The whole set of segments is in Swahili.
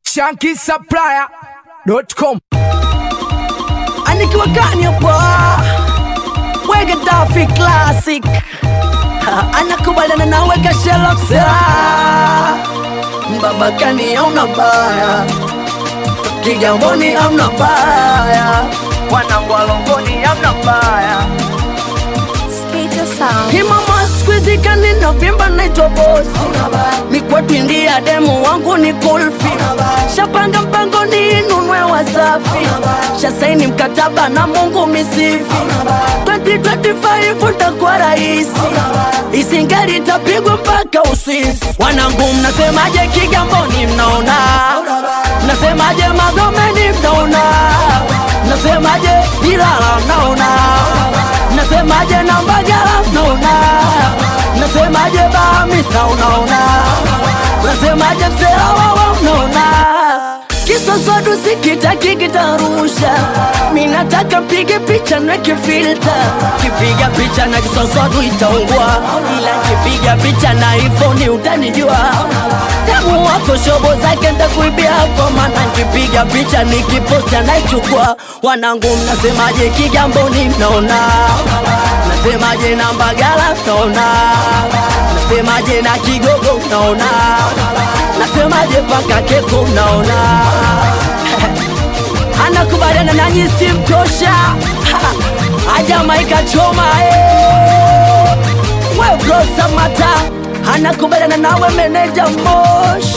shankisupplier.com anikiwa gani hapa wege dafi classic Ha, anakubaliana na weka Sherlock Sera baba kani auna baya Kigamboni amna baya wanangu walongoni amna baya Skater Sound. Himama squeezy kani na vimba naitwa bosi Mikweti ndia demu wangu ni kulfi Shapanga mpango ni inunwe wasafi Shasaini mkataba na mungu misifi 2025 ntakuwa rahisi Isingeli itapigwa mpaka Uswisi Wanangu mnasemaje Kigamboni mnaona Mnasemaje Magomeni mnaona Mnasemaje Ilala mnaona Mnasemaje Nambagala mnaona Mnasemaje Bahamisa unaona Mnasemaje Mselawawa mnaona Kisosodu sikitaki kitarusha Minataka mpige picha nweke filter Kipiga picha na kisosodu itaungua Ila kipiga picha na iPhone utanijua Demu wako shobo zake ntakuibia hapo Maana kipiga picha nikiposti anaichukua Wanangu mnasemaje Kigamboni mnaona Mnasemaje na Mbagala mnaona Mnasemaje na Kigogo mnaona Nasemaje paka keko mnaona Anakubaliana na nyinyi si mtosha Ajamaika choma eh. We bro Samata Anakubaliana nawe meneja Mosh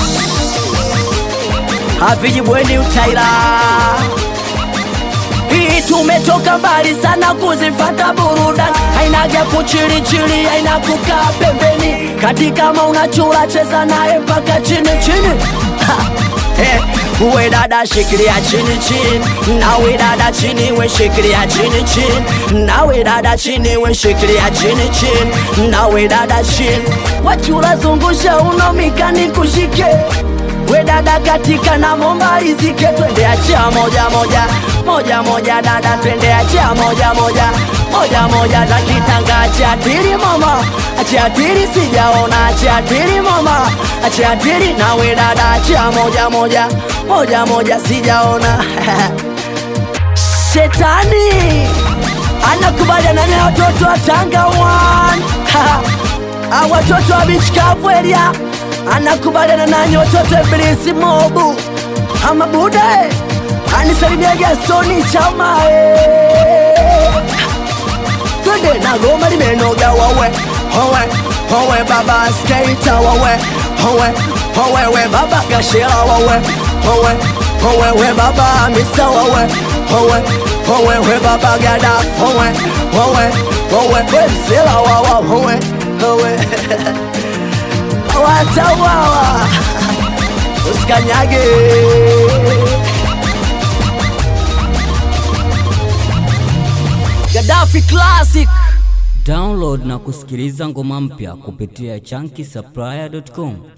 Haviji bweni utaila hii tumetoka mbali sana kuzifata burudani, hainaga kuchilichili, haina kukaa pembeni. Kati kama unachula cheza naye mpaka chini chini. Ha, eh, uwe dada shikilia chini chini, nawe dada chini, we shikilia chini chini, nawe dada chini, we shikilia chini chini, nawe dada chini. Wachula zungusha uno mikani kushike we dada katika na momba rizike, twende achia moja moja moja moja, dada twende achia moja moja moja moja, za kitanga achia tiri mama, achia tiri sijaona, achia tiri mama, achia tiri nawe dada achia moja moja moja moja, sijaona shetani anakubaliana na watoto wa Tanga one Ha, watoto wa beach kavu area anakubaliana nanyi watoto wa Ibilisi mobu ama bude anisalimia Gastoni chama eh. twende na goma limenoga wawe howe howe baba skater wawe howe howe we baba gashera wawe howe howe we baba misa wawe howe howe we baba gada howe howe howe we msela wawa howe howe watawawa usikanyage Gaddafi Classic Download na kusikiliza ngoma mpya kupitia chunky supplier.com.